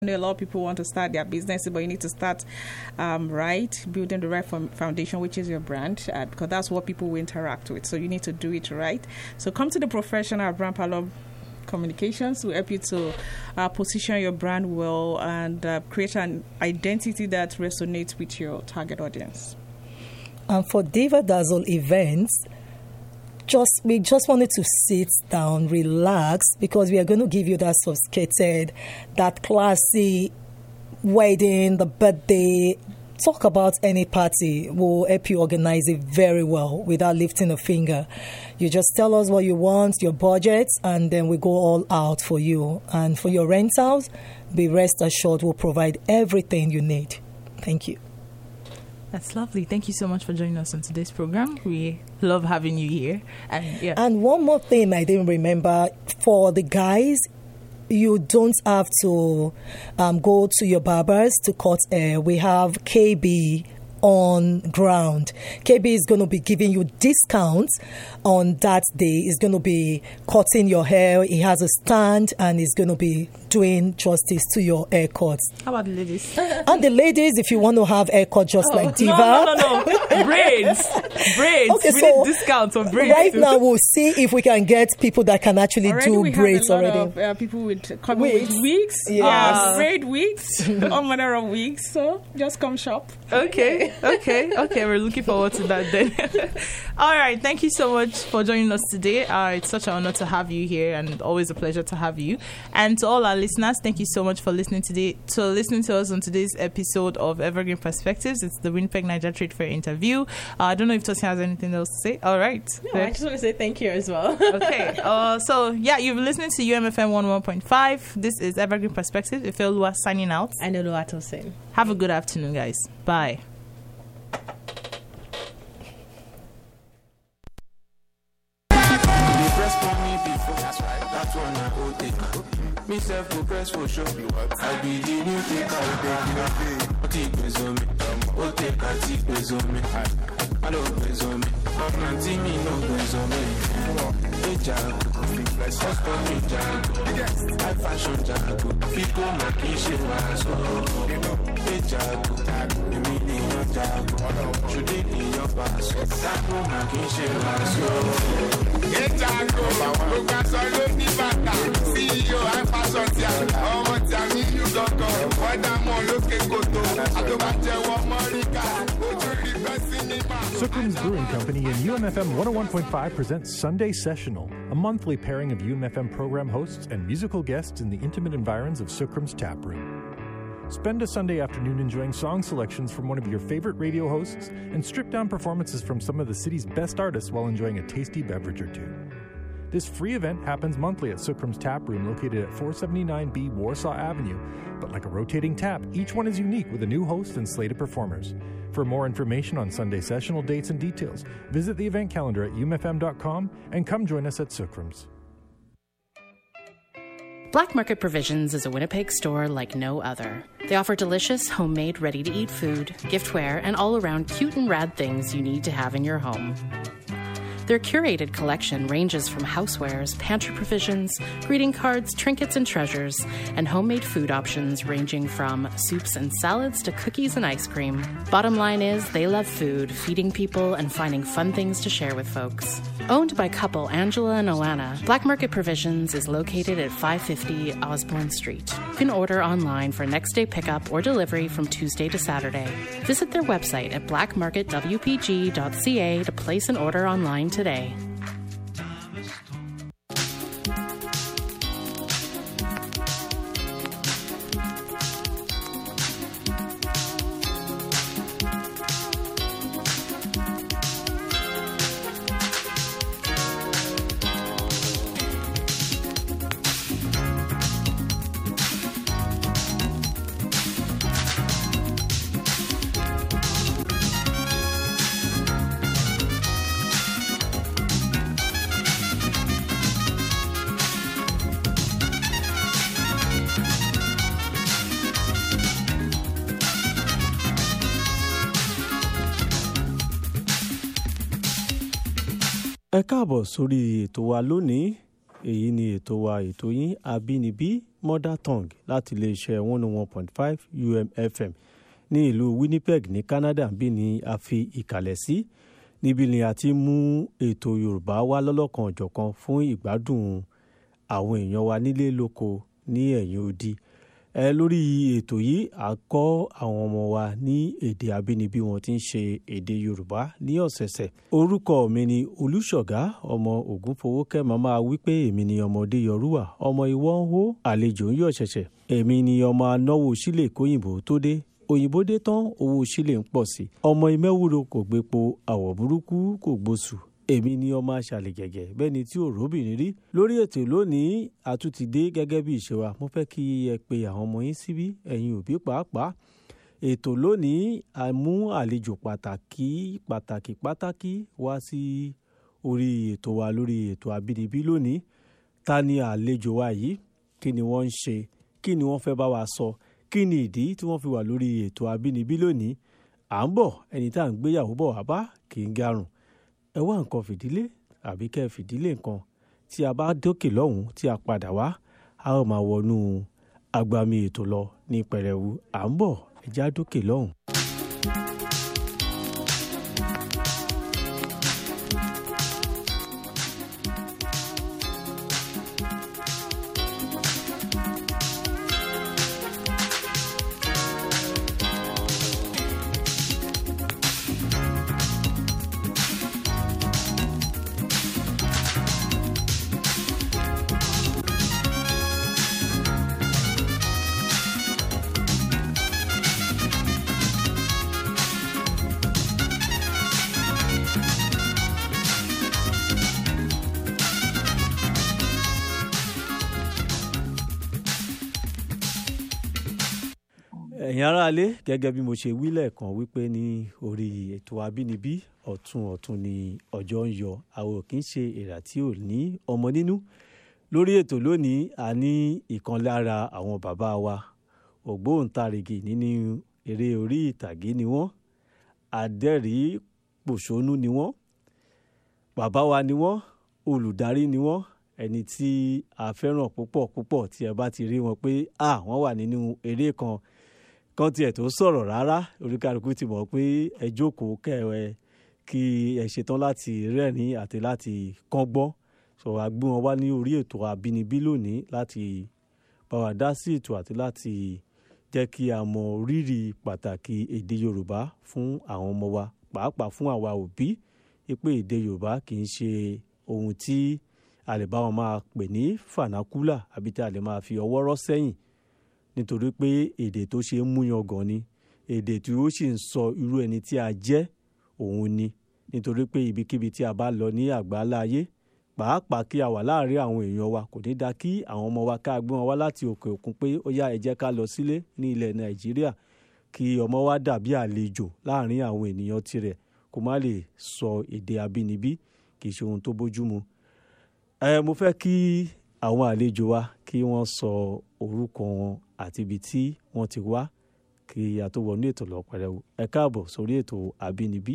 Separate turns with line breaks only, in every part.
know a lot of people want to start their business, but you need to start um, right, building the right fo- foundation, which is your brand, uh, because that's what people will interact with. So you need to do it right. So come to the professional at Brand Parlor Communications will help you to uh, position your brand well and uh, create an identity that resonates with your target audience.
And for Diva Dazzle events, just we just wanted to sit down, relax, because we are going to give you that sophisticated, that classy wedding, the birthday. Talk about any party. We'll help you organize it very well without lifting a finger. You just tell us what you want, your budget, and then we go all out for you. And for your rentals, be rest assured we'll provide everything you need. Thank you.
That's lovely. Thank you so much for joining us on today's program. We love having you here. And yeah.
And one more thing I didn't remember for the guys, you don't have to um, go to your barbers to cut hair. We have KB on ground. KB is going to be giving you discounts on that day. He's going to be cutting your hair. He has a stand and he's going to be doing justice to your haircuts.
How about the ladies?
And the ladies, if you want to have haircut just like Diva.
No, no, no, no. braids. Braids.
Okay,
we
so
need discounts on braids.
Right
too.
now, we'll see if we can get people that can actually
Already we
do braids
have a lot
already.
of uh, people with coming with
Wigs.
wigs,
Yes.
uh, braid wigs, all manner of wigs. So just come shop.
Okay, okay, okay. We're looking forward to that then. All right. Thank you so much for joining us today. Uh, it's such an honor to have you here, and always a pleasure to have you. And to all our listeners, thank you so much for listening today. To listening to us on today's episode of Evergreen Perspectives. It's the Winnipeg Niger Trade Fair interview. Uh, I don't know if Tosin has anything else to say. All right.
No, I just want to say thank you as well.
okay. Uh, so yeah, you've been listening to UMFM 101.5. This is Evergreen Perspective. Ifeoluwa signing out.
I know what to say.
Have a good afternoon, guys. Bye.
They press for me before. That's right. That's one I go take. Me self go press for sure. I be the new taker. Ó ti gbèsò mi. Ó take a ti gbèsò mi. Má ló gbèsò mi. Ọ̀nà tí mi ló gbèsò mi. Ìjà ọ̀sán mi jago. High fashion jago. Fíkó mà kì í ṣe wàásù. Ìjà èmi nìyàn jago. Ṣùdí nìyàn pàṣẹ. Sáko mà kì í ṣe wàásù.
Ìjàngó, gbogbo aṣọ ló ní bàtà. CEO iFashion tí a ọmọ tí a ní ìlú gangan. Wọ́n dá mọ́ lókè kòtò. Àtọ́bàjẹ́wọ́ mọ́ríkà. Ojú rí bẹ́ sinimá.
Sookram's Brewing Company and UMFM 101.5 presents Sunday Sessional, a monthly pairing of UMFM program hosts and musical guests in the intimate environs of Sookram's Tap Room. Spend a Sunday afternoon enjoying song selections from one of your favorite radio hosts and strip down performances from some of the city's best artists while enjoying a tasty beverage or two. This free event happens monthly at Sookram's Tap Room located at 479B Warsaw Avenue, but like a rotating tap, each one is unique with a new host and slate of performers. For more information on Sunday sessional dates and details, visit the event calendar at umfm.com and come join us at Sookram's.
Black Market Provisions is a Winnipeg store like no other. They offer delicious, homemade, ready to eat food, giftware, and all around cute and rad things you need to have in your home. Their curated collection ranges from housewares, pantry provisions, greeting cards, trinkets and treasures, and homemade food options ranging from soups and salads to cookies and ice cream. Bottom line is, they love food, feeding people, and finding fun things to share with folks. Owned by couple Angela and Alana, Black Market Provisions is located at 550 Osborne Street. You can order online for next day pickup or delivery from Tuesday to Saturday. Visit their website at blackmarketwpg.ca to place an order online today.
ẹ káàbọ̀ sórí ètò wa lónìí èyí ni ètò wa ètò yín abínibí mother tongue láti iléeṣẹ́ one oh one point five umfm ní ìlú winnipeg ní canada bí ni a fi ìkàlẹ̀ sí níbi ni a ti mú ètò yorùbá wá lọ́lọ́kan ọ̀jọ̀kan fún ìgbádùn àwọn èèyàn wa nílé lóko ní ẹ̀yìn odi ẹ lórí ètò yìí a kọ́ àwọn ọmọ wa ní èdè abínibí wọn tí ń ṣe èdè yorùbá ní ọ̀sẹ̀ẹ̀sẹ̀ orúkọ mi ni olùṣọ̀gá ọmọ ògúnfowókẹ́ màmá wípé èmi ni ọmọdé yọrùwà ọmọ ìwọ ń hó àlejò ń yọ̀ ṣẹ̀ṣẹ̀ èmi ni ọmọ anáwó sílẹ̀ kóyìnbó tó dé òyìnbó dé tán owó sílẹ̀ ń pọ̀ sí ọmọ ìmẹ́wúro kò gbépo àwọ̀ burúkú kò gbóṣù èmi ni ọmọ aṣàlẹ̀ gẹ̀gẹ̀ bẹ́ẹ̀ ni tí òróbìnrin rí lórí ètò lónìí àtúntìdé gẹ́gẹ́ bí ìṣe wa mo fẹ́ kí ẹ pe àwọn ọmọ yín síbí ẹ̀yin òbí pàápàá ètò lónìí a mú àlejò pàtàkì pàtàkì pàtàkì wá sí orí ètò wa lórí ètò àbínibí lónìí ta ni àlejò wa yìí kí ni wọ́n ń ṣe kí ni wọ́n fẹ́ bá wa sọ kí ni ìdí tí wọ́n fi wà lórí ètò àbínibí lónìí à ń bọ̀ ẹni tá à ń gbéyàwó bọ̀ wá bá kì í garùn ẹ wá nǹkan fìdílé àbí kẹ́ ẹ fìdílé nǹkan tí a bá dókè lọ́hùn tí a padà wá a ó máa wọnú agbami ètò lọ ní pẹrẹwu à ń bọ̀ ẹja dókè lọ́hùn. ẹ̀yin aráalé gẹ́gẹ́ bí mo ṣe wí lẹ́ẹ̀kan wípé ní orí ètò abínibí ọ̀tún ọ̀tún ni ọjọ́ ń yọ àwọn ò kì í ṣe èrà tí ò ní ọmọ nínú lórí ètò lónìí a ní ìkan lára àwọn bàbá wa ògbóǹtarìgì nínú eré orí ìtàgé ni wọ́n adẹ́rìí pòṣónú ni wọ́n bàbá wa ni wọ́n olùdarí ni wọ́n ẹni tí a fẹ́ràn púpọ̀ púpọ̀ tí ẹ bá ti rí wọn pé à wọ́n wà nínú eré kan kan tiẹ̀ tó sọ̀rọ̀ rárá oríkàlùkù ti mọ̀ pé ẹ jókòó kẹwẹ́ kí ẹ ṣetán láti rẹ́rìn àti láti kọ́gbọ́n sọ wá gbé wọn wá ní orí ètò àbínibí lónìí láti bá wa dá sí ètò àti láti jẹ́ kí a mọ rírì pàtàkì èdè yorùbá fún àwọn ọmọ wa pàápàá fún àwa òbí pé èdè yorùbá kì í ṣe ohun tí a lè bá wọn máa pè ní fanakula àbí tí a lè máa fi ọwọ́ rọ́ sẹ́yìn nítorí pé èdè tó ṣe é múyan gan ni èdè tí ó sì ń sọ irú ẹni tí a jẹ́ òun ni nítorí pé ibikíbi tí a bá lọ ní àgbáńlá ayé pàápàá kí a wà láàrin àwọn èèyàn wa kò ní da kí àwọn ọmọ wa ká gbé wọn wá láti òkè òkun pé ó yá ẹ jẹ́ ká lọ sílé ní ilẹ̀ nàìjíríà kí ọmọ wa dàbí àlejò láàrin àwọn ènìyàn tirẹ̀ kó má lè sọ èdè abínibí kì í ṣe ohun tó bójúmu ẹ mo fẹ́ kí àwọn àlejò wa kí wọ́n sọ orúkọ wọn àti ibi tí wọ́n ti wá kí a tó wọnú ètò lọ pẹ̀rẹ̀wò ẹ káàbọ̀ sórí ètò àbínibí.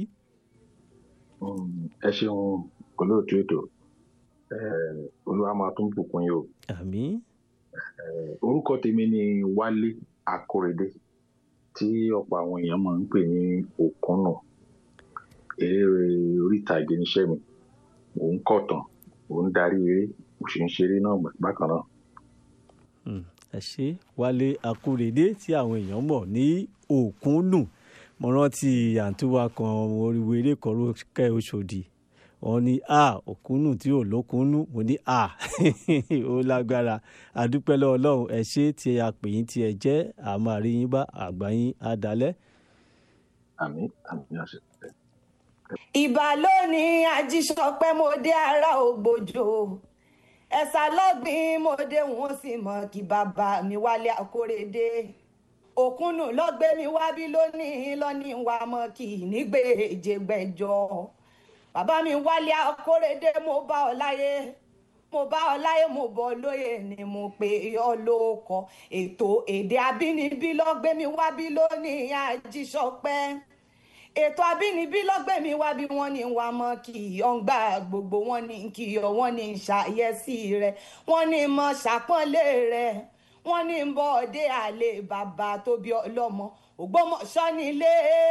ẹ ṣeun olóòtú ètò olúwa máa tún bùkún yìí o.
àmín.
orúkọ tèmi ni wálé akórèdé tí ọ̀pọ̀ àwọn èèyàn máa ń pè ní òkúnnù eré orí ìtàgé níṣẹ́ mi mò ń kọ̀tàn mò ń darí eré mo sì ń ṣeré náà bákan náà
ẹ ṣe wálé akúrèdé tí àwọn èèyàn mọ̀ ní òkúnnù mo rántí àǹtúwà kan oríwo eré kan kẹ́ oṣòdì wọ́n ní a òkúnnù tí ò lókúnnù mo ní a ó lágbára àdúpẹ́ lọ́wọ́ ọlọ́run ẹ ṣe tí a pè yín tí ẹ jẹ́ àmọ́ àríyìn bá àgbà yín á dalẹ̀.
àmín àmín àṣẹ.
ìbà lónìí ajíṣọpẹ́ mo dé ara ògbójò ẹ̀sà lọ́gbìn mọ́dé wọn sì mọ̀ kí bàbá mi wálé àkórèdé òkúnnù lọ́gbẹ́ mi wá bí lónìí lọ́ní wa mọ̀ kí nígbèjè gbẹ̀jọ bàbá mi wálé àkórèdé mo bá ọ láyé mo bá ọ láyé mo bọ lóye ni mo pè ọ lóko ètò èdè abínibí lọ́gbẹ́ mi wá bí lónìí àjíṣọpẹ́ ètò àbínibí lọ́gbẹ̀mí wá bí wọ́n ní wá mọ́ kì í ọ̀ngbà gbogbo wọ́n ní kì í ọ̀ wọ́n ní ṣàyẹ̀sí rẹ̀ wọ́n ní mọ́ ṣàpọ́nlé rẹ̀ wọ́n ní bọ́ ọdẹ àlè bàbá tó bí ọlọ́mọ ògbómọ̀ṣọ́ nílé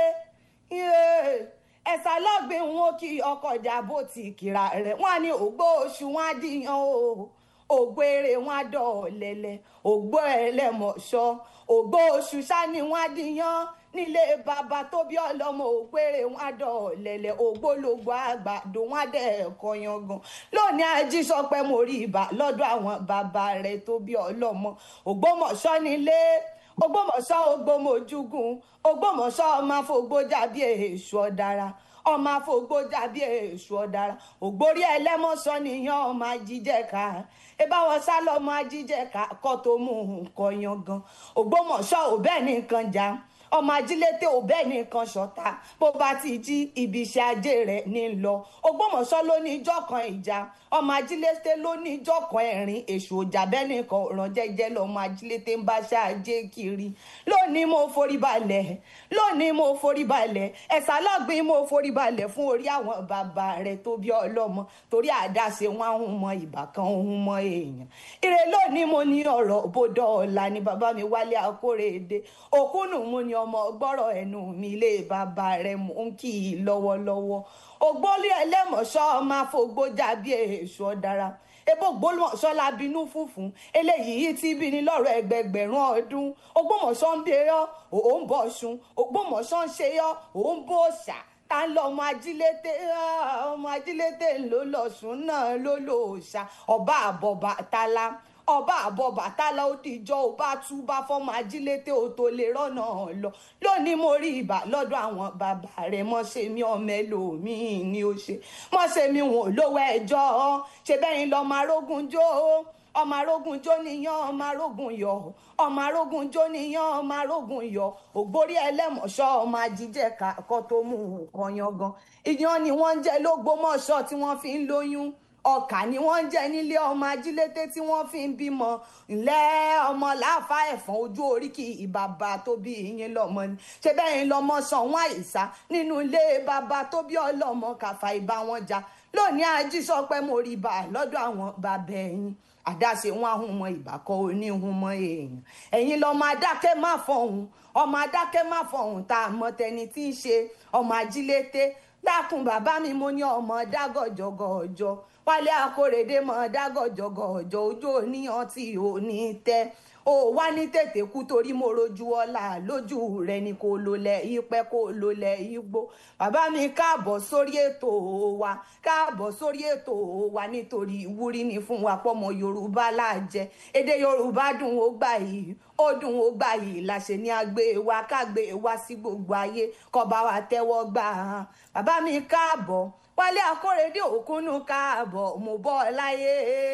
ẹ̀sà lọ́gbìn wọn kí ọkọ̀ ìjàbọ̀ ti kìrà rẹ̀ wọ́n á ní ògbó oṣù wọn á dìyàn o ògbó èrè wọn á dọ̀ọ̀lẹ̀lẹ̀ ògbó ẹlẹ́mọ̀ṣọ́ ògbó oṣù sani wọn á dìyàn nílé bàbá tó bí ọlọ́mọ ògbére wọn á dọ̀ọ̀lẹ̀lẹ̀ ògbólógbò àgbàdo wọn á dẹ̀ ẹ̀kọ́ yangan lónìí ají sọ pé mo rí ibà lọ́dọ̀ àwọn bàbá rẹ̀ tó bí ọlọ́mọ ògbómọ̀ṣọ́ nílé ògbómọ̀ṣọ́ ògbómọ̀júgùn ògbómọ̀ṣọ́ ọmọ afọgbójà bí èṣù ọ̀dàrà ọmọ afọgbójà bí èṣù ọ̀dàrà ògbórí ẹlẹ́mọ̀ṣọ́ nìyẹn ọmọ ajíjẹ́ka ebá wọn sá lọ́mọ ajíjẹ́ka kọ́ tó mú nǹkan yangan ògbómọ̀ṣọ́ ò bẹ́ẹ̀ nìkan jà ọmọ ajílété ò bẹ́ẹ̀ nìkan ṣọ̀tá bó bá ti jí ibi iṣẹ́ ajé rẹ̀ ní lọ ògbómọ̀ṣọ́ ló ní ijọ́ kan ìjà ọmọ ajílété ló ní ijọ́ kan ẹ̀rín èṣù òjà bẹ́ẹ̀ nìkan ọ̀ràn jẹ́jẹ́ lọ́mọ ajílété ń bá ṣáájé kiri lónìí mo forí balẹ̀ lónìí mo forí balẹ̀ ẹ̀sà lọ́gbìn mo forí balẹ̀ fún orí àwọn bàbá rẹ̀ tó bí ọlọ́mọ torí àdáṣe wọn ń mọ ìbàkan ń mọ èèyàn ire lónìí mo ní ọ̀rọ̀ bódò ọ̀la ni bàbá mi wálé akórèdè òkúnnù mo ní ọmọ gbọ́rọ̀ ẹnu mi ilé bàbá rẹ̀ mò ń kì í lọ́wọ́lọ́wọ́ ògbólé ẹlẹ́mọ̀ṣọ́ máa fogbójà bí èṣù ọ̀dàrà ebo gbólmọ̀ṣọ́ la bínú fúnfún eléyìí tí bí ní lọ́rọ̀ ẹgbẹgbẹ̀rún ọdún ògbómọ̀ṣọ́ ń bẹ yọ òun bọ̀ ṣun ògbómọ̀ṣọ́ ń ṣe yọ òun bọ̀ ṣà ta lọ ọmọ ajílété ọmọ ajílété ló lọ sùn náà ló lò ṣá ọba àbọ̀bà tala ọba àbọ̀ bàtálá ó dìjọ́ ó bá tú bá fọ́mọ ajílété ó tó lè rọ́nà lọ lónìí mo rí ibà lọ́dọ̀ àwọn bàbá rẹ̀ mọ́ ṣe mí ọmọ ẹlòmíín ni ó ṣe mọ́ ṣe mí wọn ò lówó ẹjọ́ ṣe bẹ́yìn lọ́ọ́ máa rógun jó ọmọ arógun jó níyàn ọmọ arógun yọ ọmọ arógun jó níyàn ọmọ arógun yọ ògbórí ẹlẹ́mọ̀ṣọ́ ọmọ ajíjẹ́ kọ́ tó mú nǹkan yangan ìyàn ni wọ́n ń jẹ lógbómọ̀ṣọ́ tí wọ́n fi ń lóyún ọkà ni wọ́n ń jẹ nílé ọmọ ajílété tí wọ́n fi ń bímọ ńlẹ́ ọmọ láàfá ẹ̀fọn ojú oríkì ìbàbà tó bí ìyẹn lọ́mọ ni ṣé bẹ́ẹ̀ ń lọ́mọ sanwó àìsà nínú ilé bàbá tó bí ọlọ́mọ kàfà ìbá wọn jà lónìí ají sọ pé mo rí ibà lọ́dọ̀ àwọn bàbá ẹ̀yìn àdáṣe wọn ahun mọ ìbàkọ oníhun mọ èèyàn ẹ̀yin lọmọ adákẹ́ má fọhùn ọmọ adákẹ́ má fọhùn tá a mọ tẹni tí ń ṣe ọmọ ajílété dákun bàbá mi mo ní ọmọ dágọjọgọjọ wálé akórèdé mọ dágọjọgọjọ ojú òníyàn tí ò ní tẹ ó wá ní tètè kú torí mo rojú ọlá lójú rẹ ni kò lólẹ ìpẹ kò lólẹ igbó bàbá mi káàbọ̀ sórí ètò wa káàbọ̀ sórí ètò wa nítorí ìwúrí ni fún wa pọmọ yorùbá láàjẹ èdè yorùbá dùn ó gbà yìí ó dùn ó gbà yìí láṣẹ ní agbé wa kágbé wa sí gbogbo ayé kọba wa tẹ́wọ́ gbà á bàbá mi káàbọ̀ wálé akórèdé òkúnnú káàbọ̀ mo bọ́ ọ láyé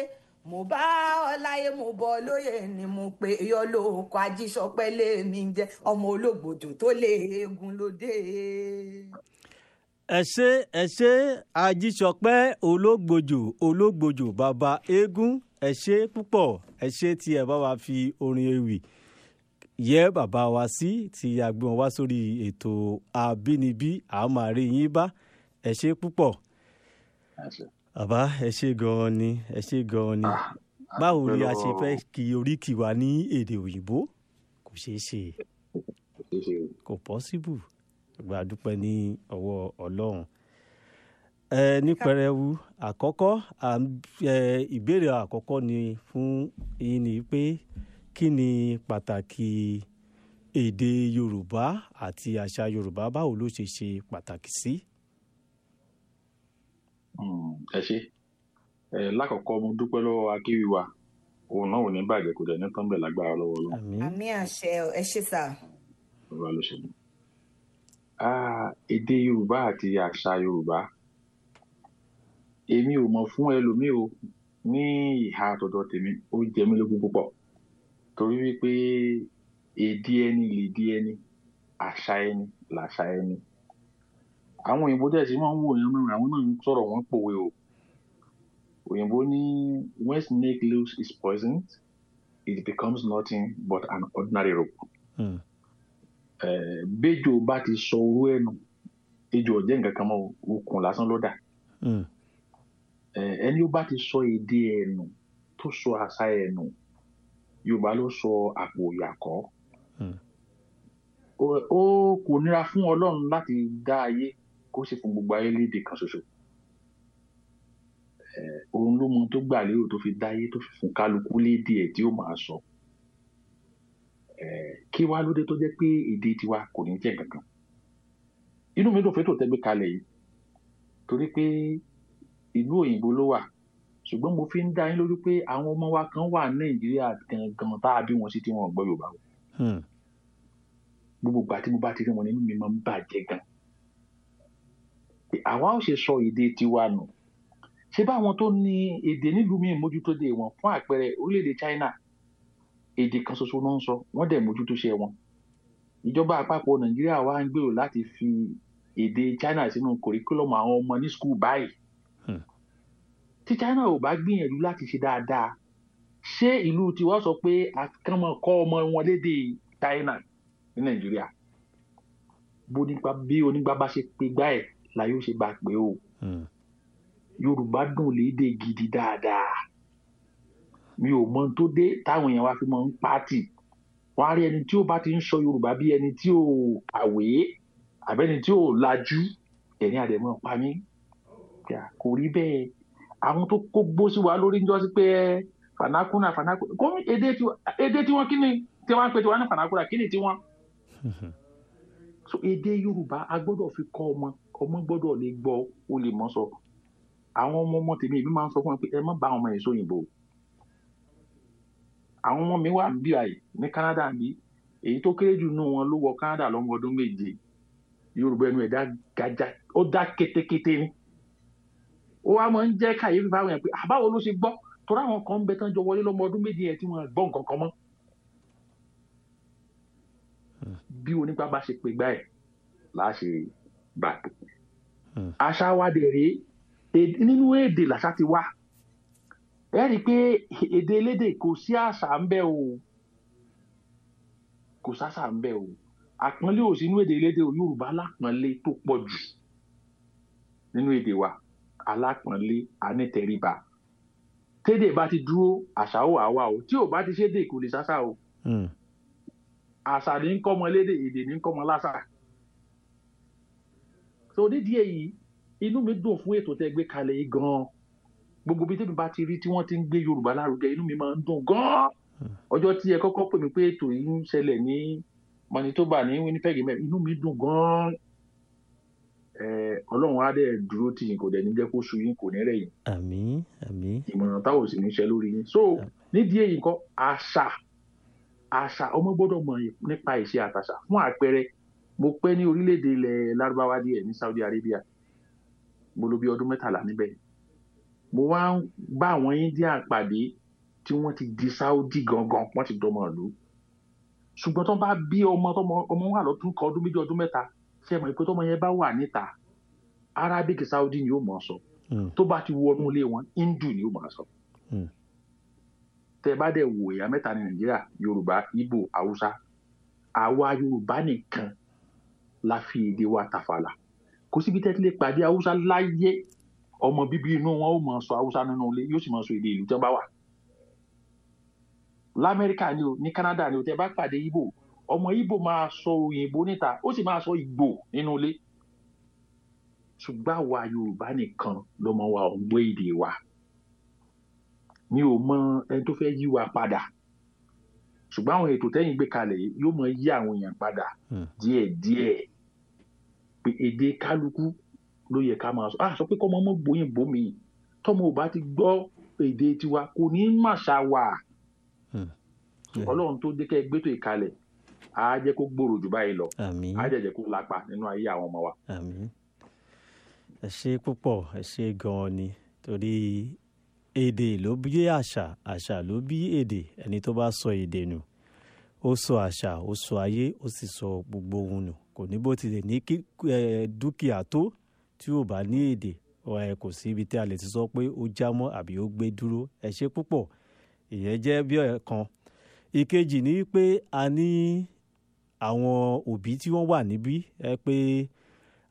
mo bá ọ láyé mo bọ lóye ni mo pe yọ lóko ajísọpẹ lèmi jẹ ọmọ olóògbòdò tó lè eégún lóde.
ẹ ṣe ẹ ṣe ajísọpẹ olóògbòjò olóògbòjò bàbá eégún ẹ ṣe púpọ̀ ẹ ṣe tí ẹ bá wa fi orin ewì yẹ bàbá wa sí tí a gbé wọn wá sórí ètò àbínibí a máa rí yín bá ẹ ṣe púpọ̀ bàbá ẹ ṣe gan-an ni ẹ ṣe gan-an ni báwo ni a ṣe fẹ́ kí oríkì wa ní èdè òyìnbó kò ṣeé ṣe kò pọ́síbù gba dúpẹ́ ní ọwọ́ ọlọ́run ẹ ní pẹrẹwu àkọ́kọ́ ìbéèrè àkọ́kọ́ ni fún yín ni pé kí ni pàtàkì èdè yorùbá àti àṣà yorùbá báwo ló ṣe ṣe pàtàkì sí.
ẹ ṣe ẹ lákọ̀ọ́kọ́ mo dúpẹ́ lọ́wọ́ akéwì wa òun náà ò ní bàjẹ́ kò dẹ̀ ní tán bẹ̀ lágbára lọ́wọ́ lọ́wọ́.
àmì àṣẹ ẹ ṣe sà.
ọba ló ṣe mí. èdè yorùbá àti àṣà yorùbá èmi ò mọ̀ fún ẹlòmíì o ní ìhà àtọ̀dọ̀ tèmi ó jẹ mí lógún púpọ̀ torí wípé èdè ẹni lèdè ẹni àṣà ẹni làṣà ẹni àwọn òyìnbó dẹ̀ sí máa ń wò yẹn náà àwọn náà ń sọ̀rọ̀ wọ́n pòwe o òyìnbó ní when snake loose is poisoned it becomes nothing but an ordinary rope. béjò bá ti sọ orú ẹ̀ nù ejò ọ̀jẹ̀ nǹkan kan mọ́ o, okùn lásán ló dà
Mm.
Eh, ẹni ó bá ti sọ èdè ẹ̀ nù tó sọ àṣà ẹ̀ nù yorùbá ló sọ àpò ìyàkọ́
Mm.
ó ó kò nira fún ọlọ́run láti dá ayé kó sì fún gbogbo ayé lédè kan ṣoṣo Eh, òun ló mọ tó gbà lérò tó fi dá ayé tó fi fún kálukú lédè ẹ̀ tí ó máa sọ Eh, kí wá lóde tó jẹ́ pé èdè tiwa kò ní jẹ́ kankan inú mi dùn fẹ́tò tẹ́gbẹ́ kalẹ̀ yìí torí pé ìlú òyìnbó ló wà ṣùgbọ́n mo fi ń dá yín lójú pé àwọn ọmọ wa kan wà ní nàìjíríà gangan tá a bí wọn sí tí wọn ò gbọ́ yorùbá o
Mm.
gbogbo ìgbà tí mo bá ti rí wọn nínú mi máa ń bàjẹ́ gan Pé àwa ò ṣe sọ èdè tiwa nù ṣé báwọn tó ní èdè nílùú míì mójútó dé wọn fún àpẹẹrẹ orílẹ̀-èdè China èdè kan ṣoṣo náà ń sọ wọ́n dẹ̀ mójútó ṣe wọn ìjọba àpapọ̀ nàìjíríà wa ń gbèrò láti fi èdè China sínú kòríkúlọ̀mù àwọn ọmọ ní skul báyìí
Hmm.
tí China ò bá gbìyànjú láti ṣe dáadáa ṣé ìlú tiwa sọ pé àkànmọ kọ́ ọmọ wọn lédè China ní nàìjíríà bó nípa bí onígbà bá ṣe pé gbá ẹ̀ la yóò ṣe bá pé o
Mm.
yorùbá dùn lédè gidi dáadáa mi ò mọ ohun tó dé táwọn èèyàn wa fi mọ ń pàtì wọn á rí ẹni tí ó bá ti ń sọ yorùbá bí ẹni tí ò kàwé àbẹ́ni tí ò lajú ẹ̀rín àdẹ̀mọ́ pa mí Kà, kò rí bẹ́ẹ̀ àwọn tó kó gbó sí wa lórí ń jọ sí pé ẹ, fanakuna fanakuna kó èdè tiwọn èdè tiwọn kí ni tí wọn ń pè tiwọn ní fanakuna kí ni tiwọn so èdè yorùbá a gbọ́dọ̀ fi kọ́ ọmọ ọmọ gbọ́dọ̀ lè gbọ́ ó lè mọ̀ sọ àwọn ọmọ ọmọ tèmi èmi máa ń sọ fún wọn pé ẹ má bá àwọn ọmọ yẹn sóyìnbó àwọn ọmọ mi wà bí àyè ní Canada bí èyí tó kéré jù nù wọn ló wọ Canada lọ́mọ ọdún méje yorùbá ẹnu ẹ̀ dá gaja ó dá kétékété ni ó wá máa ń jẹ́ kàyéfì fáwọn yẹn pé àbáwo ló ṣe gbọ́ torí àwọn kan ń bẹ tán jọ wọlé lọ́mọ ọdún méje yẹn tí wọ́n gbọ́ nǹkan kan mọ́ bí onígbà bá ṣe pé gbá ẹ̀ láà ṣe gbà pé
Hmm.
àṣà wa dẹ̀ rèé èdè- nínú èdè làṣà ti wá ẹ rí i pé èdè elédè kò sí àṣà ń bẹ o kò sáṣà ń bẹ o àpọ́nlé ò sí nínú èdè elédè o yorùbá alápọ́nlé tó pọ̀ jù nínú èdè wa alápọ́nlé anítẹríba tédè bá ti dúró àṣà ó wà wá o tí ò bá ti ṣédè kò lè sáṣà o
Mm.
àṣà ní ń kọ́mọ lédè èdè ní ń kọ́mọ láṣà. so nídìí èyí inú mi dùn fún ètò tẹ́ gbé kalẹ̀ yìí gan-an gbogbo bí tèmi bá ti rí tí wọ́n ti ń gbé yorùbá lárugẹ inú mi máa ń dùn gan-an ọjọ́ tí ẹ kọ́kọ́ pè mí pé ètò yìí ń ṣẹlẹ̀ ní manitoba ní winnipeg mẹ́rin inú mi dùn gan-an Eh, ọlọ́run á dẹ̀ dúró tì yín kò dẹ̀ ní jẹ́ kó sú yín kò ní rẹ̀ yín
àmín àmín
ìmọ̀ràn táwọn ò sì ní ṣe lórí yín so nídìí èyí nǹkan àṣà àṣà ọmọ gbọ́dọ̀ mọ̀ nípa ìṣe àtàṣà fún àpẹẹrẹ mo pẹ́ ní orílẹ̀-èdè ilẹ̀ lárúbáwá díẹ̀ ní saudi arabia mo lò bí ọdún mẹ́tàlá níbẹ̀ mo wá ń bá àwọn india pàdé tí wọ́n ti di saudi gangan wọ́n ti dọmọ ìlú ṣùgbọ́n tó bá bí ọmọ tọmọ ọmọ wà lọ́dún kan ọdún méjì ọdún mẹ́ta ṣe mọ̀ pé tọmọ yẹn bá wà níta arabic saudi ni ó mọ̀ ọ́ sọ
Mm.
tó bá ti wọnú ilé wọn hindu ni ó mọ̀ ọ́ sọ
Mm.
tẹ bá dẹ̀ wò ẹ̀yà mẹ́ta ní nàìjíríà yorùbá ìgbò haúsá àwa yorùbá nìkan la fi èdè wa tàfàlà kò síbi tẹ́tí lè pàdé haúsá láyé ọmọ bíbí inú wọn ó mọ̀ sọ haúsá nínú ilé yóò sì mọ̀ sọ èdè ìlú tí wọ́n bá wà lamẹ́ríkà ni o ní canada ni o tẹ bá pàdé ìgbò ọmọ ìgbò máa sọ òyìnbó níta ó sì máa sọ ìgbò nínú ilé ṣùgbọ́n àwa yorùbá nìkan lọmọ wa ò ń gbọ́ èdè wa mi ò mọ ẹni tó fẹ́ yí wa padà ṣùgbọ́n àwọn ètò tẹ́yìn gbé kalẹ̀ yìí yóò mọ yí àwọn èèyàn padà
Hmm.
díẹ̀díẹ̀ pé èdè kálukú ló yẹ ká máa sọ ah sọ pé kọ́mọ mọ́ gbóyìnbó mi tọ́mọ ò bá ti gbọ́ èdè tiwa kò ní í màṣà wà
Hmm.
ọlọ́run tó dé kẹ́ ẹ gbétò ìkalẹ̀ á jẹ́ kó gbòòrò jù báyìí lọ
àmín
á jẹ́ jẹ́ kó lápa nínú ayé àwọn ọmọ wa.
àmín ẹ ṣe púpọ̀ ẹ ṣe gan-an ni torí èdè ló bí àṣà àṣà ló bí èdè ẹni tó bá sọ èdè nù ó sọ àṣà ó sọ ayé ó sì sọ gbogbo ohun nù kò ní bó tilẹ̀ ní kí ẹ, dúkìá tó tí ò bá ní èdè ẹ, kò sí ibi tí a lè ti sọ pé ó já mọ́ àbí ó gbé dúró ẹ ṣe púpọ̀ ìyẹn jẹ́ bí ọ̀kan ìkejì ni pé a ní àwọn òbí tí wọ́n wà níbí ẹ pé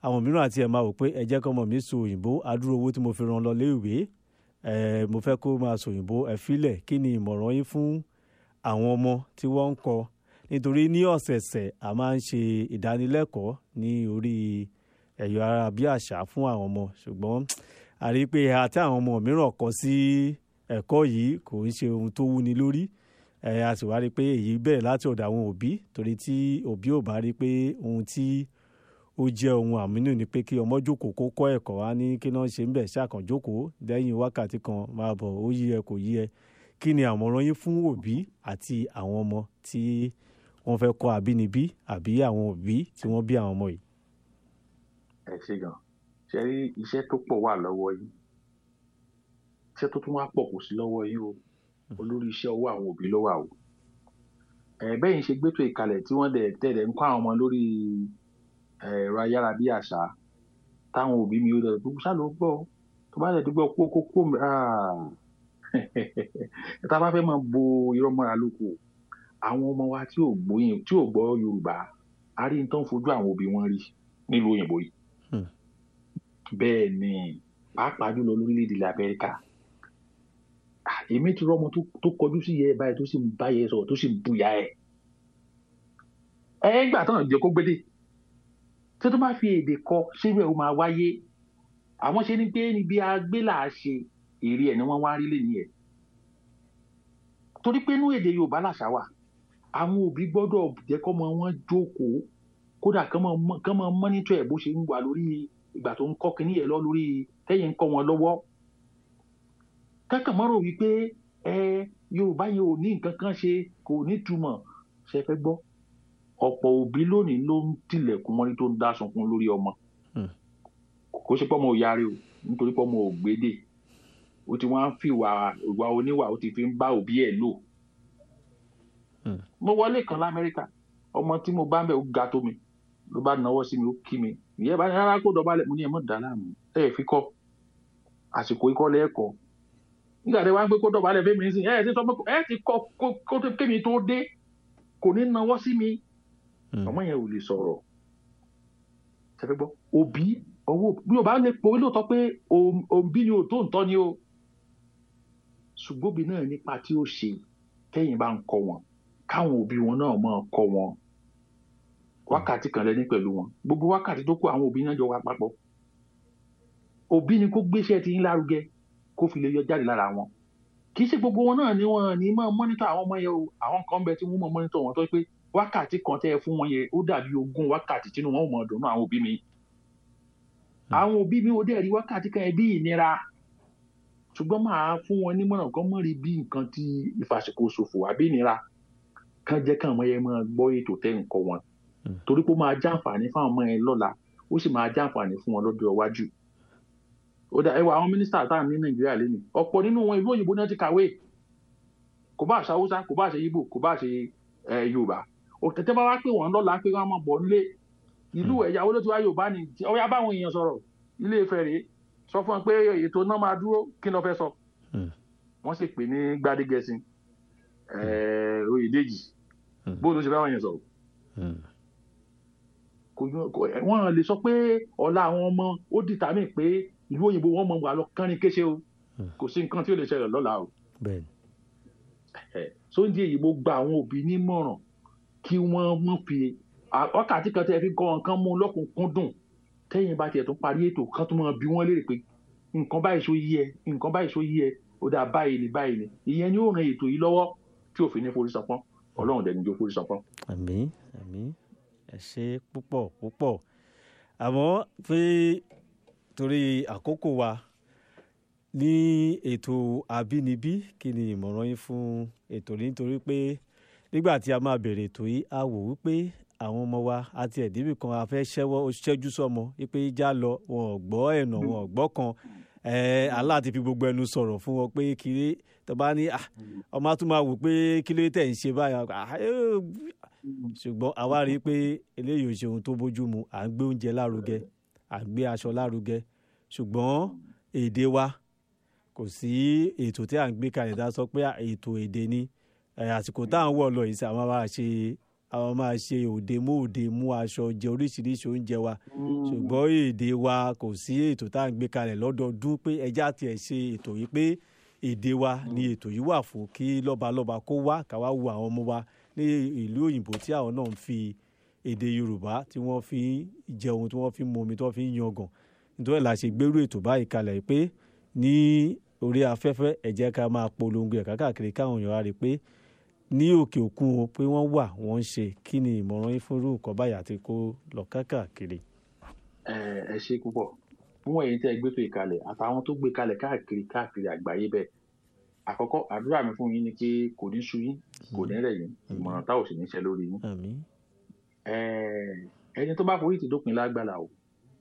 àwọn mìíràn àti ẹ̀ máa wò pé ẹ jẹ́ kọ́mọ mi sọ òyìnbó adúrò owó tí mo fi ràn lọ léèwé ẹ mo fẹ́ kó máa sọ òyìnbó ẹ filẹ̀ kí ni ìmọ̀ràn yín fún àwọn ọmọ tí wọ́n ń kọ́ nítorí ní ọ̀sẹ̀ẹ̀sẹ̀ a máa ń ṣe ìdánilẹ́kọ̀ọ́ ní orí ẹ̀yọ̀ ara bí àṣà fún àwọn ọmọ ṣùgbọ́n a rí i pé àti àwọn ọmọ mìíràn kọ sí ẹ̀kọ́ yìí kò ń ṣe ohun tó wúni lórí ẹ̀ a sì wá rí i pé èyí bẹ̀rẹ̀ láti ọ̀dọ̀ àwọn òbí torí tí òbí ò bá rí i pé ohun tí ó jẹ́ ohun àmínú ni pé kí ọmọ jókòó kó kọ́ ẹ̀kọ́ wá ní kí náà ṣe ń bẹ̀ ṣàkàn jókòó lẹ́yìn wákàtí kan máa bọ̀ ó yí ẹ kò yí ẹ kí ni àmọ̀ràn yín fún òbí àti àwọn ọmọ tí wọ́n fẹ́ kọ́ àbínibí àbí àwọn òbí tí wọ́n bí àwọn ọmọ yìí.
ẹ ṣe gan ṣe rí iṣẹ́ tó pọ̀ wà lọ́wọ́ yín iṣẹ́ tó tún wá pọ̀ kò sí lọ́wọ́ yín o olórí iṣẹ́ ọwọ́ àwọn òbí ló wà o ẹ bẹ́yìn ṣe gbẹ́tò ìkalẹ̀ tí wọ́n dẹ̀ tẹ̀lé ń kọ́ àwọn ọmọ lórí ẹ̀rọ ayárabíàṣá táwọn òbí mi ó dẹ̀ tó ṣá ló gbọ́ tó bá dẹ̀ tó gbọ́ kó kó kó tá a bá fẹ́ máa bo irọ́ mọ́ra lóko àwọn ọmọ wa tí ò gbóyin tí ò gbọ́ Yorùbá a rí nǹkan fojú àwọn òbí wọn rí nílùú òyìnbó yìí bẹ́ẹ̀ ni pàápàá jùlọ lórílẹ̀‐èdè ilẹ̀ Amẹ́ríkà èmi ti rọ́mọ tó kọjú sí yẹ báyìí tó sì ń bá yẹ sọ̀rọ̀ tó sì ń bùyà ẹ̀ ẹ̀ gbà tán jẹ́ kó gbédè tí tó bá fi èdè kọ síbẹ̀ ó máa wáyé àwọn ṣe ni pé níbi agbélà ṣe èrè ẹ̀ ni wọ́n wá rí lẹ́yìn ẹ̀ torí pé inú èdè Yorùbá làṣà wà àwọn òbí gbọ́dọ̀ jẹ́ kọ́mọ wọn jókòó kódà kán máa mọ́nítọ̀ ẹ̀ bó ṣe ń wà lórí ìgbà tó ń kọ́ kínní ẹ̀ lọ lórí tẹ́yìn ń kọ́ wọn lọ́wọ́ kákan mọ́rò wípé ẹ Yorùbá yẹn ò ní nǹkan kan ṣe kò ní túmọ̀ ṣe fẹ́ gbọ́ ọ̀pọ̀ òbí lónìí ló ń tilẹ̀kùn mọ́rí tó ń dá sunkún lórí ọmọ kò ṣe pọ́mọ òyàrá o nítorí pọ́mọ ògbédè ó ti wọ́n á fi ìwà ìwà oníwà ó ti fi ń bá òbí ẹ̀ lò mo wọlé kan lamẹ́ríkà ọmọ tí mo bá ń bẹ̀ ó ga tó mi ló bá náwó sí mi ó kí mi ìyẹn bá rárá kó dọ̀bálẹ̀ mo ní ẹ̀ mọ̀ dá láàmú ẹ̀ fi kọ́ àsìkò ikọ́ lẹ́ẹ̀kọ́ nígbà tí wọ́n á gbé kó dọ̀bálẹ̀ fẹ́mi ní sìn ẹ̀ ti sọ pé ẹ̀ ti kọ́ kó kémi tó dé kò ní náwó sí mi ọmọ yẹn ò lè sọ̀rọ̀ ṣẹ́fẹ́ gbọ́ òbí owó bí o bá lè pòwé lóòótọ́ pé òbí ni ò tó ń tọ́ ni o ṣùgbọ́n òbí náà nípa tí ó ṣe tẹ́yìn bá ń kọ́ wọn káwọn òbí wọn náà máa kọ́ wọn wákàtí kan lẹ́ni pẹ̀lú wọn gbogbo wákàtí tó kù àwọn òbí náà jọ wá papọ̀ òbí ni kó gbéṣẹ́ ti yín lárugẹ kó fi lè yọ jáde lára wọn kì í ṣe gbogbo wọn náà ni wọn ní máa mọ́nítọ̀ àwọn ọmọ yẹn o àwọn kan bẹ tí wọ́n máa mọ́nítọ̀ wọn tó pé wákàtí kan tẹ́ ẹ fún wọn yẹn ó dàbí ogún wákàtí tínú wọn ò mọ̀ dùnú àwọn òbí mi àwọn òbí mi ò dẹ̀ rí wákàtí kan yẹn bí ìnira ṣùgbọ́n máa fún wọn nímọ̀ràn kan mọ̀ rí bí nǹkan tí ìfàsìkò ṣòfò àbí ìnira kan jẹ́ kàn mọ́ yẹn máa gbọ́ ètò tẹ́ ń kọ́ wọn torí pé ó máa jàǹfààní fáwọn ọmọ yẹn lọ́la ó sì máa jàǹfààní fún wọn lọ́dọ̀ iwájú ó dà ẹwà àwọn mínísítà tá à ní nàìjíríà lẹ́nu ọ̀pọ̀ nínú wọn ìlú òyìnbó náà ti kàwé kò bá àṣà haúsá kò bá àṣà ibo kò bá àṣà yorùbá òtẹ̀tẹ̀ bá wá pé wọ́n lọ́la pé wọ́n máa bọ̀ nílé ìlú ẹ̀yà wo ló ti wá yorùbá ni ọ̀yà báwọn èèyàn sọ̀rọ̀ ilé Ifẹ̀ rèé sọ fún wọn pé ètò náà máa dúró kí ló fẹ́ sọ wọ́n sì pè ní gbadegẹ̀sìn oyèdèjì bóun ló ṣe báwọn èèyàn sọ̀rọ̀ wọ́n lè sọ pé ọ̀la àwọn ọmọ ó dìtà mí pé ìlú òyìnbó wọn mọ̀ wà lọ kánrin kéṣe o kò sí nǹkan tí ó lè ṣẹlẹ̀ lọ́la o sóńdí èyí mo gba àwọn òbí nímọ̀ràn kí wọ́n mọ̀ fi wákàtí kan tẹ́ fi kọ́ nǹkan mú lọ́kùnkúndùn tẹ́yìn bá tiẹ̀ tún parí ètò kan tó máa bí wọ́n léèrè pé nǹkan báyìí ṣó yí ẹ nǹkan báyìí ṣó yí ẹ ó dáa báyìí ni báyìí ni ìyẹn ni ó ran ètò yìí lọ́wọ́ tí òfin ní forí sanpọ́n ọlọ́run dẹ̀ ní jó forí sanpọ́n.
àmín àmín ẹ ṣe púpọ̀ púpọ̀ àmọ́ pé torí àkókò wa ní ètò àbínibí kí ni ìmọ̀ràn yín fún ètò yìí nítorí pé nígbà tí a máa bẹ̀rẹ̀ ètò yìí a wò wípé àwọn ọmọ wa àti ẹ̀dínwó kan a fẹ́ ṣẹ́wọ́ ṣẹ́jú sọ́mọ wípé já lọ wọn ò gbọ́ ẹ̀nà wọn ò gbọ́ kan aláàtí fi gbogbo ẹnu sọ̀rọ̀ fún wọn pé kiri tó bá ní ọmọ á tún máa wò pé kí ló tẹ̀ ń ṣe báyà ṣùgbọ́n àwa rí i pé eléyìí ò ṣe ohun tó bójú mu à ń gbé oúnjẹ lárugẹ à ń gbé aṣọ lárugẹ ṣùgbọ́n èdè wa kò sí ètò tí à ń gbé kalẹ̀ dá sọ pé ètò èdè ni àsìkò tá à ń wọ̀ lọ yìí sí àwọn bá ṣe àwọn máa ṣe òde mú òde mú aṣọ jẹ oríṣiríṣi oúnjẹ wa ṣùgbọ́n èdè wa kò sí ètò tá à ń gbé kalẹ̀ lọ́dọọdún pé ẹja tiẹ̀ ṣe ètò yìí pé èdè wa ni ètò yìí wà fún kí lọ́balọ́ba kó wá káwá wo àwọn ọmọ wa ní ìlú òyìnbó tí àwọn náà ń fi èdè yorùbá tí wọ́n fi ń jẹun tí wọ́n fi ń momi tí wọ́n fi ń yangàn nítorí ẹ̀ la ṣe gbérú ètò báyìí kalẹ̀ pé ní orí afẹ́fẹ́ ẹ jẹ́ ká máa polongo ẹ̀ káàkiri káwọn èèyàn á rí i pé ní òkè òkun o pé wọ́n wà wọ́n ń ṣe kí ni ìmọ̀ràn yín fún irú nǹkan báyìí àti kó lọ káàkiri.
ẹ ẹ ṣe púpọ̀ fún ẹ̀yin tẹ́ ẹ gbé tó ìkalẹ̀ àtàwọn tó gbé kalẹ̀ káàkiri káàkiri àgbáyé bẹ́ẹ̀ àkọ́kọ́ àdúrà mi fún yín ni pé kò ní sú yín kò ní rẹ̀ yín ìmọ̀ràn táwọn sì ní ṣe lórí yín
àmín
ẹ ẹni tó bá forí ti dópin lágbára o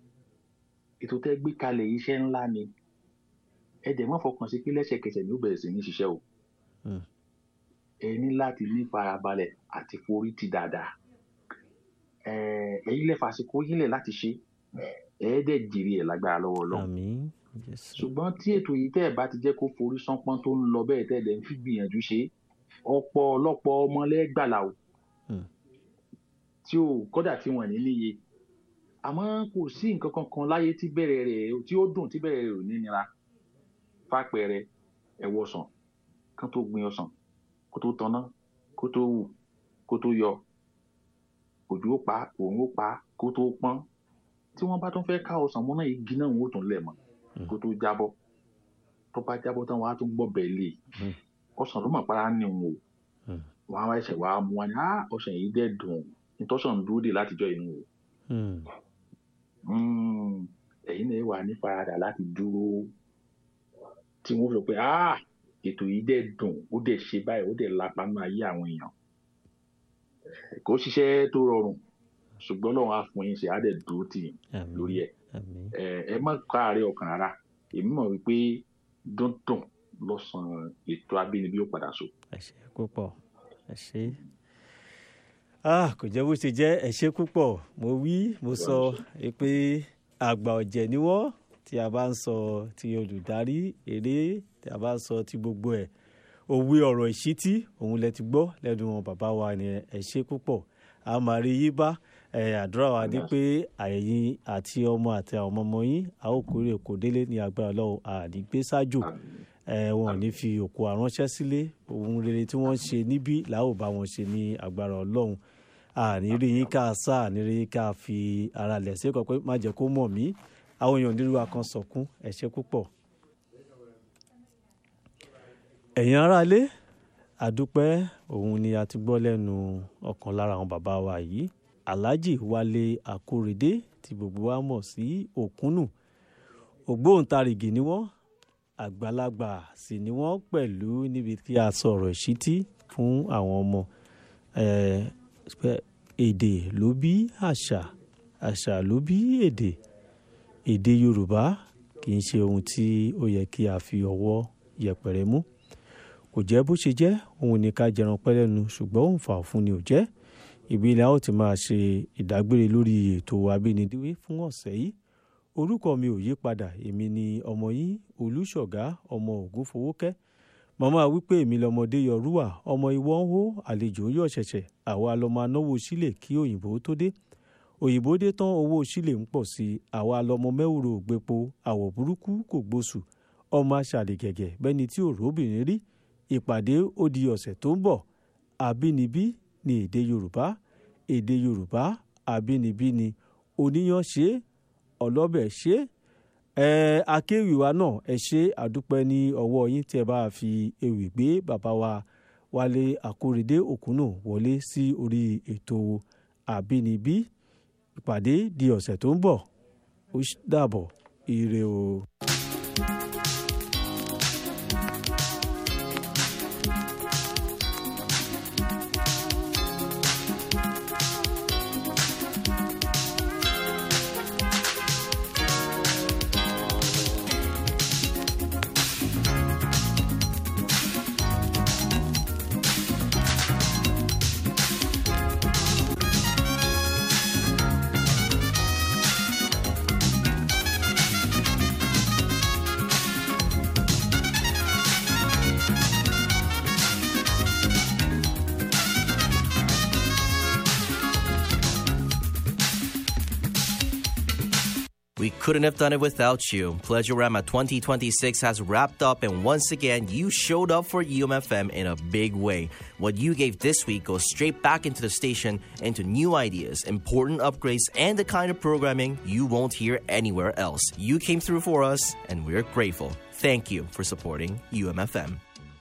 ètò tẹ́ gbé kalẹ̀ iṣẹ́ ńlá ni ẹ dẹ̀ mọ́ fọkàn sí pé lẹ́sẹ̀kẹsẹ̀ ni ó bẹ̀rẹ̀ sí ní ṣiṣẹ́ o
Mm.
ẹ ní láti ní farabalẹ̀ àti forí ti dáadáa ẹ ẹ̀yin lẹ fàsìkò yín lẹ̀ láti ṣe ẹ dẹ̀ jèrè ẹ̀ lágbára lọ́wọ́ Ọlọ́run
àmín Jésù.
ṣùgbọ́n tí ètò yìí tẹ́ ẹ̀ bá ti jẹ́ kó forí sánpọ́n tó ń lọ bẹ́ẹ̀ tẹ́ ẹ̀ dẹ̀ ń fi gbìyànjú ṣe ọ̀pọ̀ ọlọ́pọ̀ ọmọ lẹ́gbàlà o
Mm.
tí ò kódà tí wọ́n ní níye àmọ́ kò sí nǹkan kankan láyé tí bẹ̀rẹ̀ rẹ̀ tí ó dùn tí bẹ̀rẹ̀ rẹ̀ ò ní nira fàpẹẹrẹ ẹ̀wọ̀ ọsàn kán tó gbin ọsàn kó tó tanná kó tó wù kó tó yọ òjò ó pa òun ó pa kó tó pọ́n tí wọ́n bá tún fẹ́ ká ọsàn mọ́ náà igi náà wọ́n ó tún lẹ̀ mọ́ kó tó jábọ́ tó bá jábọ́ tán wọ́n á tún gbọ́ bẹ́ẹ̀ lé
Mm.
ọsàn ló mọ̀ para ní òun o
Mm.
wọ́n á wá ẹsẹ̀ wàá mú wa ní á ọsàn yìí dẹ̀ dùn nítọ́sàn ń dúró dè látijọ́ inú o
Mm.
Mm, ẹ̀yin náà wà ní faradà láti dúró tí wọ́n sọ pé ah ètò yìí dẹ̀ dùn ó dẹ̀ ṣe báyìí ó dẹ̀ lápá nínú ayé àwọn èèyàn kò ṣiṣẹ́ tó rọrùn ṣùgbọ́n lọ́wọ́ á fún yín ṣe á dẹ̀ dúró tì yín
àmín
lórí ẹ̀
àmín
ẹ ẹ má káàárẹ̀ ọkàn rárá èmi mọ̀ wípé dúndùn lọ́sàn-án ètò abínibí ó padà so.
ẹ ṣé púpọ̀ ẹ ṣé. ah kò jẹ́ bó ṣe jẹ́ ẹ ṣé púpọ̀ mo wí mo sọ pé àgbà ọ̀jẹ̀ ni wọ́n tí a bá ń sọ ti olùdarí eré tí a bá ń sọ ti gbogbo ẹ̀ òwe ọ̀rọ̀ ìṣítí òun lẹ ti gbọ́ lẹ́nu wọn bàbá wa ni ẹ ṣé púpọ̀ a máa rí yí bá ẹ àdúrà wa ní pé àyẹ̀yìn àti ọmọ àti àwọn ọmọ ọmọ yín a ó kórè kò délé ní agbára lọ́wọ́ àdìgbé ṣáájú ẹ wọn ò ní fi òkú àránṣẹ́ sílé ohun rere tí wọ́n ń ṣe níbí làá ò bá wọn ṣe ní agbára ọlọ́run àní rí yín ká sá àní rí yín ká fi ara lẹ̀ sí ọkọ̀ pé má jẹ́ kó mọ̀ mí àwọn èèyàn nílùú akán sọkún ẹ ṣé púpọ̀. ẹ̀yin aráalé àdúpẹ́ òun ni a ti gbọ́ lẹ́nu ọ̀kan lára àwọn bàbá wa yìí alhaji wálé akórèdé tí gbogbo wa mọ̀ sí òkúnnù ògbóǹtarìgì ni wọ́n àgbàlagbà sì ni wọ́n pẹ̀lú níbi tí a sọ̀rọ̀ ìṣítí fún àwọn ọmọ Eh, pé èdè ló bí àṣà àṣà ló bí èdè èdè yorùbá kì í ṣe ohun tí ó yẹ kí a fi ọwọ́ yẹpẹrẹ mú kò jẹ́ bó ṣe jẹ́ òun ní ká jẹran pẹ́lẹ́nu ṣùgbọ́n òun fà fún ni ò jẹ́ ibi ilẹ̀ a ó ti máa ṣe ìdágbére lórí ètò abínidíwé fún ọ̀sẹ̀ yìí orúkọ mi ò yí padà èmi ni ọmọ yín olùṣọ̀gá ọmọ ògúnfowókẹ́ màmá wípé èmi lọmọdé yọrúwà ọmọ ìwọ ń hó àlejò yọ ṣẹ̀ṣẹ̀ àwa lọmọ anáwó sílẹ̀ kí òyìnbó tó dé òyìnbó dé tán owó sílẹ̀ ń pọ̀ sí i àwa lọmọ mẹ́wòrò ògbépo àwọ̀ burúkú kò gbóṣù ọmọ aṣàlẹ̀ gẹ̀gẹ̀ bẹ́ni tí ò róbìnrin rí ìpàdé ó di ọ̀sẹ̀ tó ń bọ̀ àbínibí ni èdè yorùbá èdè yorùbá àbínibí ni oníyan ṣe é ọlọ́bẹ̀ ṣe é ẹ akéwì wa náà ẹ ṣe àdúpẹ́ ní ọwọ́ yín tí ẹ bá fi ewì gbé bàbá wa wálé àkórèdé òkúnnù wọlé sí orí ètò àbínibí ìpàdé di ọ̀sẹ̀ tó ń bọ̀ ó dàbọ̀ ire o.
We couldn't have done it without you. Pleasurama 2026 has wrapped up, and once again, you showed up for UMFM in a big way. What you gave this week goes straight back into the station, into new ideas, important upgrades, and the kind of programming you won't hear anywhere else. You came through for us, and we're grateful. Thank you for supporting UMFM.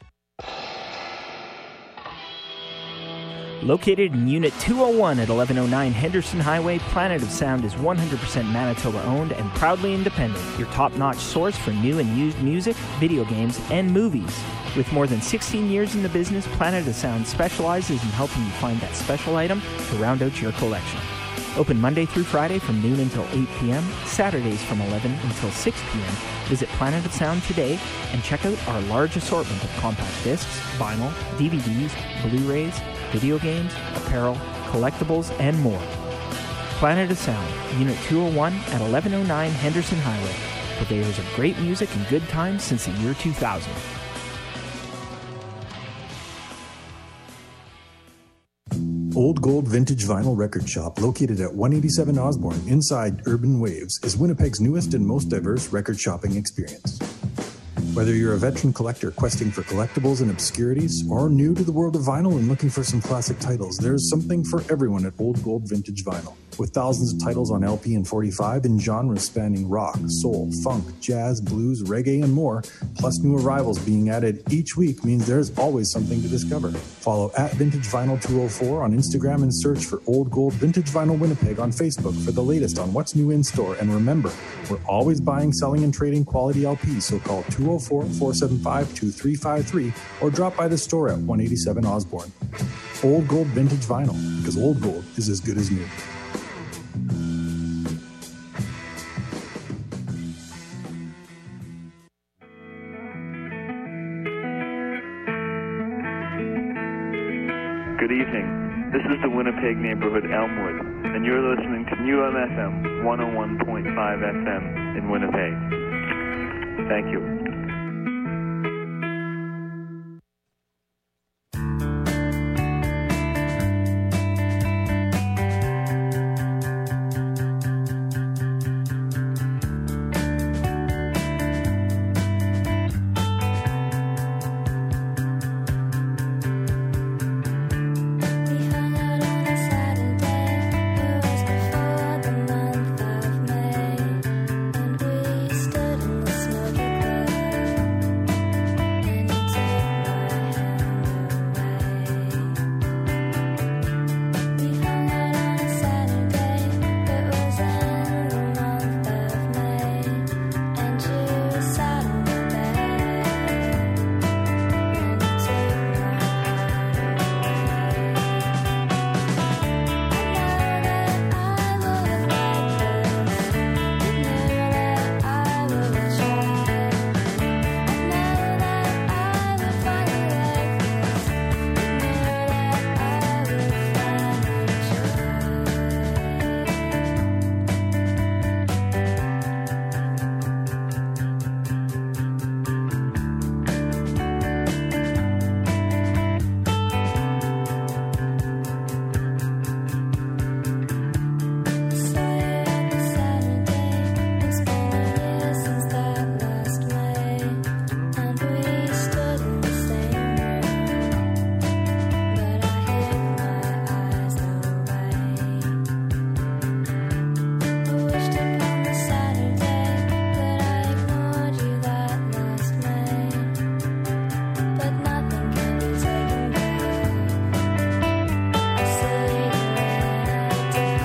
Located in Unit 201 at 1109 Henderson Highway, Planet of Sound is 100% Manitoba owned and proudly independent, your top notch source for new and used music, video games, and movies. With more than 16 years in the business, Planet of Sound specializes in helping you find that special item to round out your collection. Open Monday through Friday from noon until 8 p.m., Saturdays from 11 until 6 p.m. Visit Planet of Sound today and check out our large assortment of compact discs, vinyl, DVDs, Blu rays, video games, apparel, collectibles, and more. Planet of Sound, Unit 201 at 1109 Henderson Highway, purveyors of great music and good times since the year 2000.
Old Gold Vintage Vinyl Record Shop, located at 187 Osborne inside Urban Waves, is Winnipeg's newest and most diverse record shopping experience. Whether you're a veteran collector questing for collectibles and obscurities, or new to the world of vinyl and looking for some classic titles, there's something for everyone at Old Gold Vintage Vinyl. With thousands of titles on LP and 45 in genres spanning rock, soul, funk, jazz, blues, reggae, and more, plus new arrivals being added each week means there's always something to discover. Follow at Vintage Vinyl 204 on Instagram and search for Old Gold Vintage Vinyl Winnipeg on Facebook for the latest on what's new in store. And remember, we're always buying, selling, and trading quality LPs, so call 204 475 2353 or drop by the store at 187 Osborne. Old Gold Vintage Vinyl, because old gold is as good as new.
Good evening. This is the Winnipeg neighborhood Elmwood, and you're listening to UMFM 101.5 FM in Winnipeg. Thank you.